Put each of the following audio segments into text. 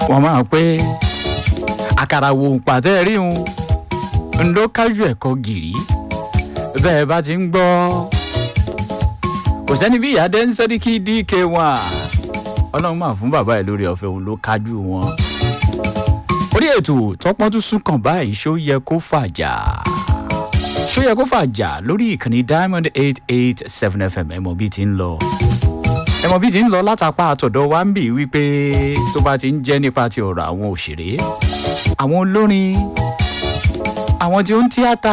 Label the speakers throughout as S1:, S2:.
S1: wọ́n máa pé àkàrà wo pàtẹ́ rí un ń ló kájú ẹ̀kọ́ gìrì bẹ́ẹ̀ bá ti ń gbọ́ kò sẹ́ni bí ìyá dé ń sẹ́ríkì dk wọn ọlọ́run máa fún bàbá ẹ̀ lórí ọ̀fẹ́ òun ló kájú wọn orí ètò tọpọ́n tún sún kàn báyìí ṣó yẹ kó fàjà ṣó yẹ kó fàjà lórí ìkànnì diamond eight eight seven fm ẹ̀mọ́ bíi ti ń lọ ẹ̀mọ́ bíi ti ń lọ látàpá àtọ̀dọ̀ wa ń bì wípé tó bá ti ń jẹ́ nípa ti ọ̀rọ̀ àwọn òṣèré àwọn olórin àwọn tí ó ń tíátà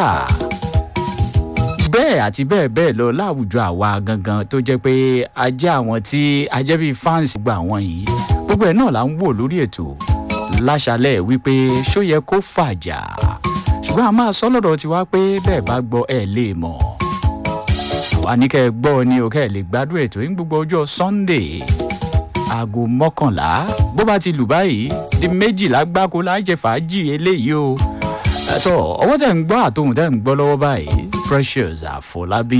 S1: bẹ́ẹ̀ àti bẹ́ẹ̀ bẹ́ẹ̀ lọ láwùjọ àwa gangan tó jẹ́ pé a jẹ́ àwọn tí a jẹ́ bíi fans gba àwọn yìí gbogbo ẹ̀ náà là ń wò lórí ètò láṣálẹ̀ wípé ṣó yẹ kó fàjà ṣùgbọ́n a máa sọ lọ́dọ̀ tiwa pé bẹ́ẹ̀ bá gbọ́ ẹ̀ lè mọ̀ àwa ní kẹ́ ẹ gbọ́ ni o kẹ́ ẹ lè gbádùn ètò yín gbogbo ọjọ́ sunday aago mọ́kànlá bó bá ti lù báyìí di méjìlá gbáko lájẹ fàájì eléyìí o ẹ̀tọ́ ọwọ́ tẹ̀ ń gbọ́ àtòhùn tẹ̀ ń gbọ́ lọ́wọ́ báyìí precious àfọlábí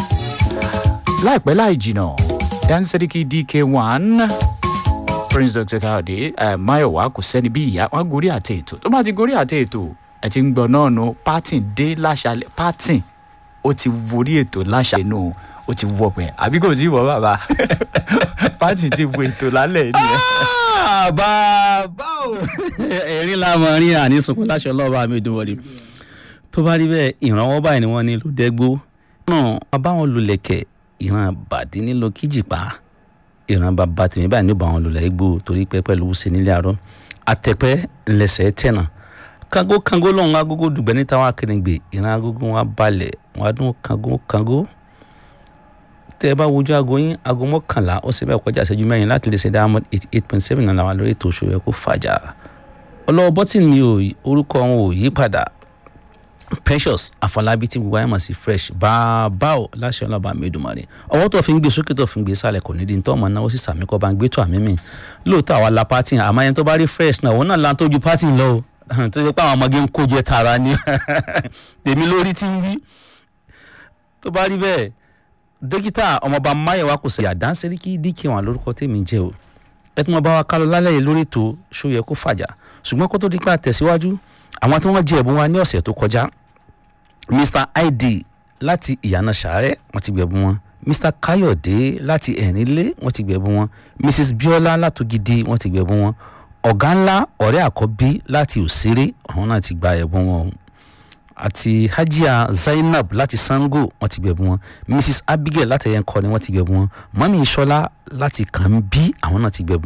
S1: láìpẹ́ láì jìnà dansiriki dk one prince dr káyọ̀dé ẹ̀ máyọ̀wá kò sẹ́ni bí ìyá wọn gorí àtẹ ètò tó bá ti gorí àtẹ ètò ẹ̀ ti ń gbọ́ náà nu pátìn dé láṣálẹ̀ pátìn ó ti worí ètò láṣálẹ̀ nù ó ti wọ pẹ́ àbí kò tí ì wọ bàbá pátìn ti wo ètò lálẹ́ nìyẹn.
S2: bàbá o ẹ̀rín lámọ̀ rí àní sunkún láṣọ ọlọ́ọ̀bá mi dùn wọlé tó bá rí bẹ́ẹ̀ ìrànwọ́ báyìí ni wọ́n ní lùdẹ́gbó náà abáwọn lulẹ̀kẹ̀ ìran bàdí nílò kíjìpá ìran bàbá tèmi báyìí ní báwọn lulẹ̀ gbó torí pé pẹ̀lú ṣe nílé arọ́ àtẹ̀pẹ́ ńlẹsẹ̀ tẹ̀nà kango kango lọ́hùn agogo dùgbẹ́ níta wọn akérèǹgbè ìran agogo wọn balẹ̀ wọn adún kango kango tẹ ẹ bá wojú aago yín aago mọ́kànlá ó sì bẹ́ẹ̀ kọjá ìṣẹ́jú mẹ́rin láti lè ṣe diamond eighty eight point seven náà làwọn lórí ètò òṣèré kó fàjà ọlọ́wọ́ bọ́tìnì mi ò orúkọ wọn ò yí padà precious àfọlábí tí gbogbo ayé mọ̀ sí fresh bàbá ò láṣẹ ọlọ́ba mẹ́dùmarè ọwọ́ tó fi ń gbé sókè tó fi ń gbé sálẹ̀ kò ní di tó ọmọ náà ó sì sàmì kọ́ bá ń gbé tó àmì mi lóòótọ́ àwa la pátì àmọ́ ẹni tó bá rí fresh náà òun náà la tó ju pátì lọ o tó ṣe pé àwọn ọmọge ń kó jẹ tara ni tèmi lórí tí ń wí tó bá rí bẹ́ẹ̀ dókítà ọmọọba máyẹ̀wá kò sẹ̀yà dáńsẹ́ríkì díkì wọn lórúkọ tèmi jẹ́ o ẹ tí wọn bá wa kálọ lálẹ́ yìí lórí ètò ṣó yẹ kó fàjà ṣùgbọ́n kó tó di pé àtẹ̀síwájú àwọn tí wọ́n jẹ ẹ̀bùn wa ní ọ̀sẹ̀ tó kọjá mr id láti ìyànà sàárẹ̀ wọ́n ti gbẹ̀bùn wọn mr kayode láti ẹ̀rínlé wọ́n ti gbẹ̀bùn wọn mrs biola látògidì wọ́n ti gbẹ̀bùn wọn ọ̀gá ńlá ọ̀rẹ́ àkọ́bí láti òṣèré àwọn náà ti gba ẹ̀bùn wọn àti hajia zainab láti sango wọ́n ti gbẹ̀bùn wọn mrs abigail látẹ̀yẹnkọ ni wọ́n ti gbẹ̀bùn wọn mami isola láti kàn bí àwọn náà ti gbẹ̀bùn